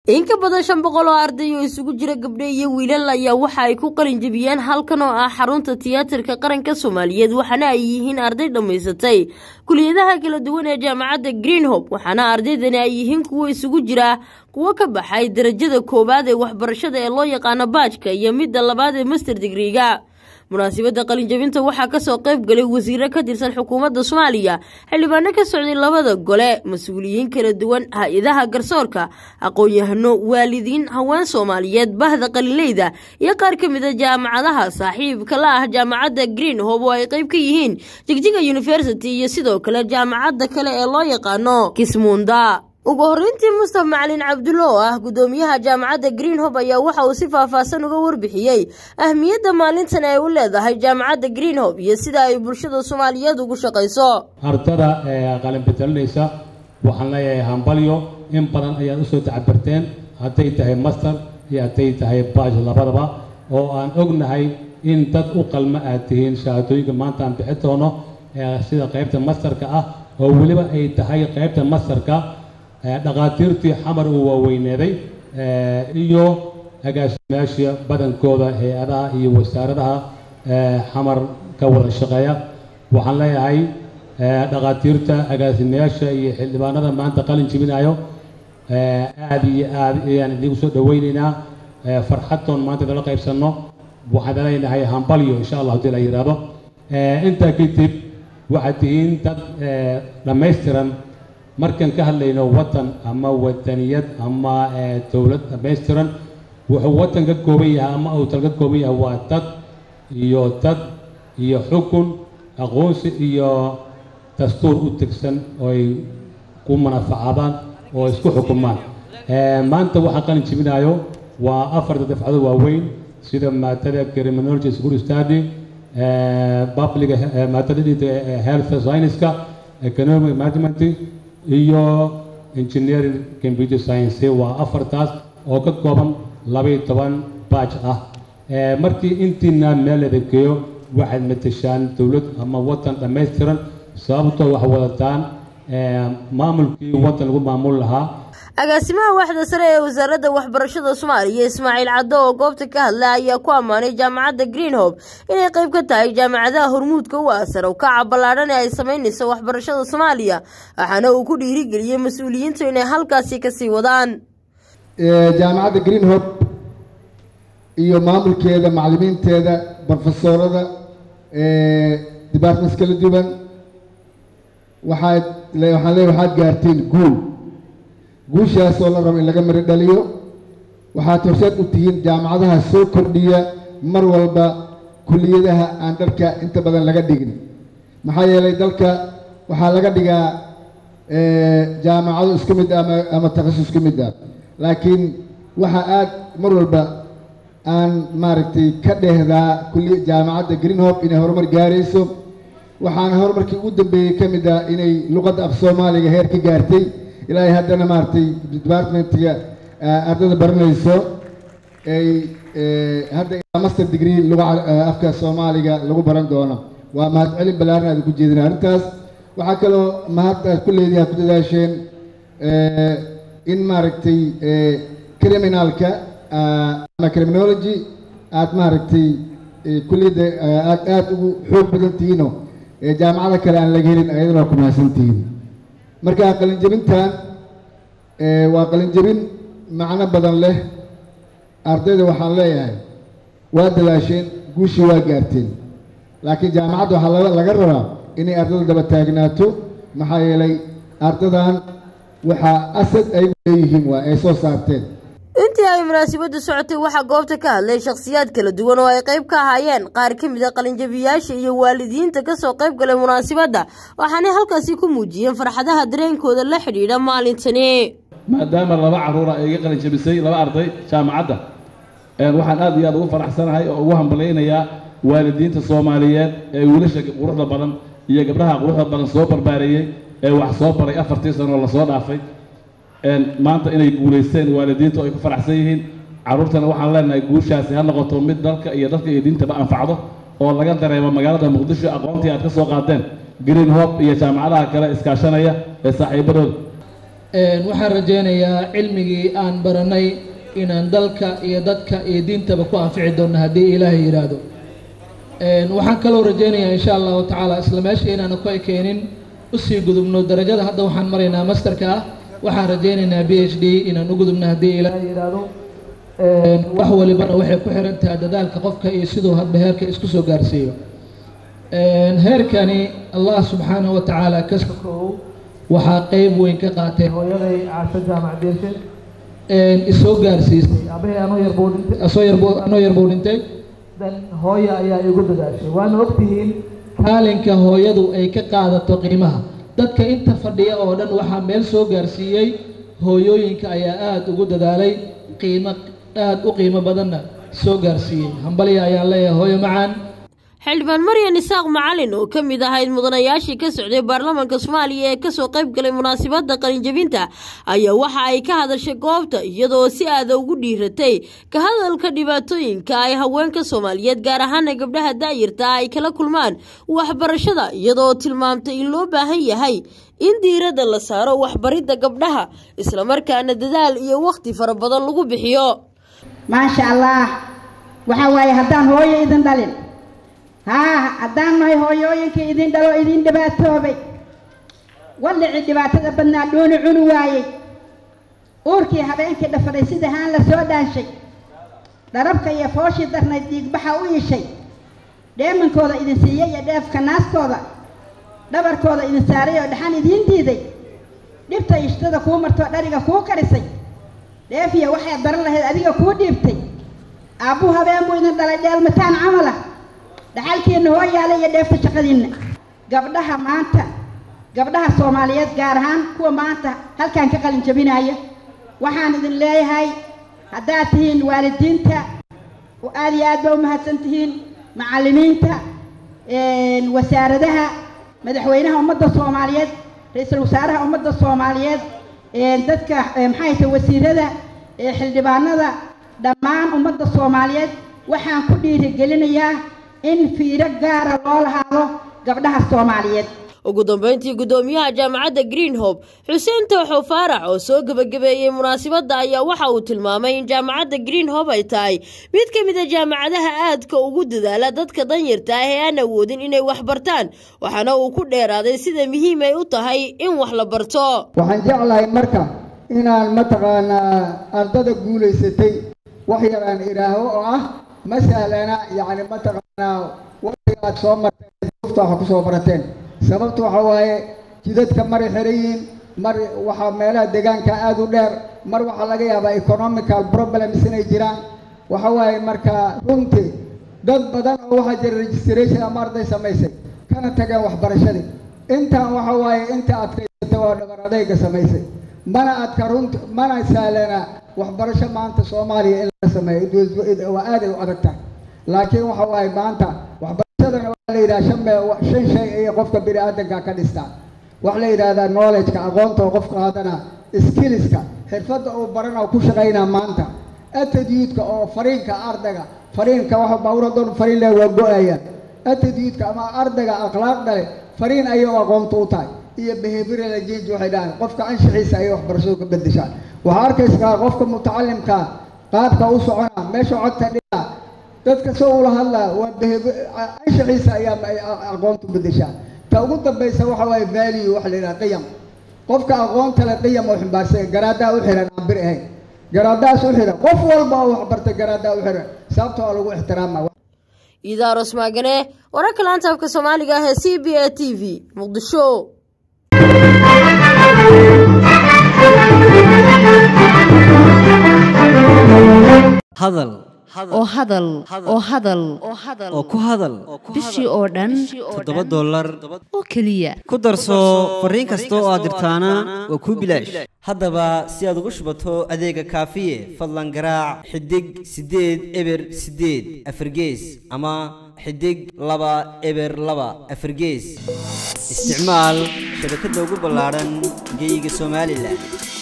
in ka badan shan boqol oo arday oo isugu jira gabdho iyo wiilal ayaa waxa ay ku qalin jebiyeen halkan oo ah xarunta tiyaatarka qaranka soomaaliyeed waxaana ay yihiin arday dhammaysatay kuliyadaha kala duwan ee jaamacadda greenhope waxaana ardaydani ay yihiin kuwo isugu jira kuwo ka baxay darajada koowaad ee waxbarashada ee loo yaqaano baajka iyo midda labaad ee master digriga munaasabadda qalinjabinta waxaa kasoo qayb galay wasiiro ka tirsan xukuumadda soomaaliya xildhibaano ka socday labada gole mas-uuliyiin kala duwan hay-adaha garsoorka aqoon-yahano waalidiin haween soomaaliyeed bahda qalinleyda iyo qaar ka mid a jaamacadaha saaxiibka la ah jaamacadda green hob oo ay qayb ka yihiin jigjiga university iyo sidoo kale jaamacadda kale ee loo yaqaano kismunda ugu horreyntii mustaf macalin cabdulle oo ah guddoomiyaha jaamacadda green hob ayaa waxa uu si faahfaahsan uga warbixiyey ahmiyadda maalintan ay u leedahay jaamacadda green hob iyo sida ay bulshada soomaaliyeed ugu shaqayso ardada qalin bedelinaysa waxaan leeyahay hambalyo in badan ayaad usoo tacabarteen hadday tahay master iyo hadday tahay baaj labadaba oo aan ognahay in dad u qalma aad tihiin shahaadooyinka maanta aan bixi doono sida qaybta masterka ah oo weliba ay tahay qaybta masterka dhakhaatiirtii xamar uu waaweyneeday iyo agaasimayaasha badankooda hay-adaha iyo wasaaradaha xamar ka wada shaqeeya waxaan leeyahay dhakhaatiirta agaasimayaasha iyo xildhibaanada maanta qalin jibinayo aada iyo aada ayaan idigu soo dhaweyneynaa farxadtoon maanta idala qaybsanno waxaan leenahay hambalyo insha allah hadii la yidhaahdo intaa kadib waxaad tihiin dad dhammaystiran markaan ka hadlayno waddan ama wadaniyad ama dowlad dhammaystiran wuxuu waddan ka kooban yahay ama uu dal ka kooban yahay waa dad iyo dad iyo xukun aqoonsi iyo dastuur u tegsan oo ay ku manafacaadaan oo isku xukumaan maanta waxaan qalin jibinayo waa afarta dafcado waaweyn sida maadada criminology school study public maadada health science-ka economic management iyo engineering computer science waa afartaas oo ka kooban labaiyo toban baaj ah markii intiina meel adegeeyo waxaad matashaan dowlad ama waddan dhammaystiran sababtoo wax wadataan maamulkii waddan lagu maamul lahaa agaasimaha waaxda sare ee wasaaradda waxbarashada soomaaliya ismaaciil caddo oo goobta ka hadla ayaa ku ammaanay jaamacadda green hob inay qayb ka tahay jaamacadaha hormuudka u ah sare ukaca ballaadhan ee ay samaynayso waxbarashada soomaaliya waxaana uu ku dhiirigeliyey mas-uuliyiintu inay halkaasi kasii wadaan jaamacadda green hob iyo maamulkeeda macallimiinteeda brofesorada departments kala duwan waxaad waxaan leeya waxaad gaarteen guul guushaas oo la rabo in laga mari dhaliyo waxaad horseed u tihiin jaamacadaha soo kordhiya mar walba kuliyadaha aan dalka inta badan laga dhigin maxaa yeelay dalka waxaa laga dhigaa jaamacado isku mid ah ama takhasus isku mid ah laakiin waxaa aad mar walba aan maaragtay ka dheehdaa kuliya jaamacadda green hope inay horumar gaarayso waxaana horumarkii ugu dambeeyey ka mid ah inay luqadda af soomaaliga heer ka gaartay ilaahay haddana maaragtay departmentiga ardada baranayso ay hadda master degree luga afka soomaaliga lagu baran doono waa mahad celin ballaaran aad ku jeedina arrintaas waxaa kaloo mahad aad ku leedihi aad ku dadaasheen in maaragtay criminalka ama criminology aad maaragtay kulliyadda aad aada ugu xoog badan tihiino jaamacada kale aan laga helin ayadana waa ku mahadsan tihiin marka qalinjabintan waa qalinjabin macno badan leh ardayda waxaan leeyahay waa dadaasheen guushii waa gaarteen laakiin jaamacadda waxaa laga rabaa inay ardada daba taagnaato maxaa yeelay ardadan waxaa asad ay leeyihiin waa ay soo saarteen intii ay munaasabaddu socotay waxaa goobta ka hadlay shakhsiyaad kala duwan oo ay qayb ka ahaayeen qaar ka mid a qalinjabiyaasha iyo waalidiinta kasoo qayb galay munaasabadda waxaanay halkaasi ku muujiyeen farxadaha dareenkooda la xidhiidha maalintani maadaama laba caruura ay iga qalinjabisay laba arday jaamacadda waxaan aad iyo aad ugu faraxsanahay oo ugu hambalaynayaa waalidiinta soomaaliyeed ee wiilasha quruxda badan iyo gabdhaha quruxda badan soo barbaareeyey ee wax soo baray afartii sano oo lasoo dhaafay maanta inay guulaysteen waalidiintu ay ku faraxsan yihiin carruurtana waxaan leenahay guushaasi ha noqoto mid dalka iyo dalka iyo diintaba anfacdo oo laga dareemo magaalada muqdisho aqoontii aad ka soo qaadeen green hope iyo jaamacadaha kale iskaashanaya ee saaxiibadooda waxaan rajaynayaa cilmigii aan baranay inaan dalka iyo dadka iyo diintaba ku anfici doonno haddii ilaahay yidhaahdo waxaan kaloo rajaynayaa insha allahu tacaala isla meesha inaanu ka keenin usii gudubno darajada hadda waxaan maraynaa masterka ah waxaan rajaynaynaa b h d inaan u gudubno haddii ilaahay yidhaahdo wax walibana waxay ku xiran tahay dadaalka qofka iyo siduu hadba heerka isku soo gaarsiiyo heerkani allah subxaanahu wa tacaala ka sokow waxaa qeyb weyn ka qaatay hooyaday caasho jaamac diirshe isoo gaarsiisay aabahey anoo yarbuu dhintay asoo yarbuu anoo yarbuu dhintay dan hooya ayaa igu dadaashay waana ogtihiin kaalinka hooyadu ay ka qaadato qiimaha dadka inta fadhiya oo dhan waxaa meel soo gaarsiiyey hooyooyinka ayaa aada ugu dadaalay qiimo aada u qiimo badanna soo gaarsiiyey hambalya ayaan leeyahay hooyo macaan xildhibaan maryan isaaq macalin oo ka mid ahayd mudanayaashii ka socday baarlamaanka soomaaliya ee kasoo qayb galay munaasabadda qalinjabinta ayaa waxa ay ka hadashay goobta iyadoo si aada ugu dhiiratay ka hadalka dhibaatooyinka ay haweenka soomaaliyeed gaar ahaana gabdhaha daayirta ay kala kulmaan waxbarashada iyadoo tilmaamtay in loo baahan yahay in diiradda la saaro waxbaridda gabdhaha islamarkaana dadaal iyo wakhti fara badan lagu bixiyo maasha allah waxaa waaye haddaan hooyo idin dhalin haa haddaan nahay hooyooyinka idin dhalo idin dhibaatoobay wallicii dhibaatada badnaa dhooni cuni waayey uurkii habeenkii dhafaday sida haan la soo dhaanshay dharabka iyo fooshii darnayd dhiigbaxa u ishay dheemankooda idin siiyey iyo dheefka naaskooda dhabarkooda idin saaray oo dhaxan idiin diiday dhibta ishtada kuu martoo dhariga kuu karisay dheefiya waxaad baran lahayd adiga kuu dhiibtay aabbuu habeen buu idin dhalay dheelmataan camala dhaxalkiina hoo yaala iyo dheefta shaqadiinna gabdhaha maanta gabdhaha soomaaliyeed gaar ahaan kuwa maanta halkan ka qalin jabinaya waxaan idin leeyahay haddaad tihiin waalidiinta aada iyo aad ba u mahadsan tihiin macallimiinta wasaaradaha madaxweynaha ummadda soomaaliyeed ra-iisul wasaaraha ummadda soomaaliyeed dadka maxay tahay wasiirada xildhibaanada dhammaan ummadda soomaaliyeed waxaan ku dhiirigelinayaa in fiiro gaara loo lahaado gabdhaha soomaaliyeed ugu dambeyntii guddoomiyaha jaamacadda green hope xuseen tooxo faarax oo soo gebagabeeyey munaasabadda ayaa waxa uu tilmaamay in jaamacadda green hope ay tahay mid ka mid a jaamacadaha aadka ugu dadaala dadka danyarta ah ee aan awoodin inay wax bartaan waxaana uu ku dheeraaday sida muhiim ay u tahay in wax la barto waxaan jeclahay marka inaan mataqaanaa ardada guulaysatay wax yar aan idhaaho oo ah ma sahlana yacni mataqaanaa waqtiga aad soo marteen duufta waxa kusoo barateen sababta waxa waaye jidadka maray xiran yihiin mar waxaa meelaha deegaanka aada u dheer mar waxaa laga yaabaa economical problems inay jiraan waxa waaye marka runtii dad badan oo waxaa jira registration ama arday samaysay kana tageen waxbarashadii intaan waxa waaye inta adkaysatay waa dhabar adayga samaysay mana adka runti mana sahlana waxbarasho maanta soomaaliya in la sameeyo waa aaday u adag tahay laakiin waxa waaye maanta waxbarashadana waxaa la yidhaha shan me shan shay ayay qofka bini aadanka ka dhistaa waxa la yidhahdaa knowledgeka aqoonta oo qofka haddana skillska xirfadda uu barana ku shaqaynaa maanta attitude-ka oo fariinka ardayga fariinka waxa baawur hadoon fariin leh waa go-ayaan attitude-ka ama ardayga akhlaaqda leh fariin ayay u aqoonta u tahay iyo behavioral change waxay dhahaan qofka anshixiisa ayay waxbarashadu ka bedeshaan waxaa arkaysaa qofka mutacalimkaa qaabka u socona meesha codta dhiga dadka soo ula hadlaa waa anshixiisa ayaa aqoontu bedeshaa ta ugu dambaysa waxa waaye value waxa la yidhaha qiyam qofka aqoonta le qiyam oo ximbaarsan garaadaha u xiran aan bir ahayn garaadahaas u xiran qof walba oo waxbartay garaadaha u xiran sababta waa lagu ixtiraama idaaros maagane wararka laanta afka soomaaliga ah ee c b a t v muqdisho hadal oo hadal oo hadal oo ku hadal bishii oo dhan toddoba dollar oo keliya ku darso fariin kasta oo aad dirtaana waa kuu bilaash haddaba si aad ugu shubato adeega kaafiye fadlan garaac xidig siddeed eber siddeed afargees ama xidig laba eber laba afargees isticmaal shabakadda ugu ballaadhan geyga somalilan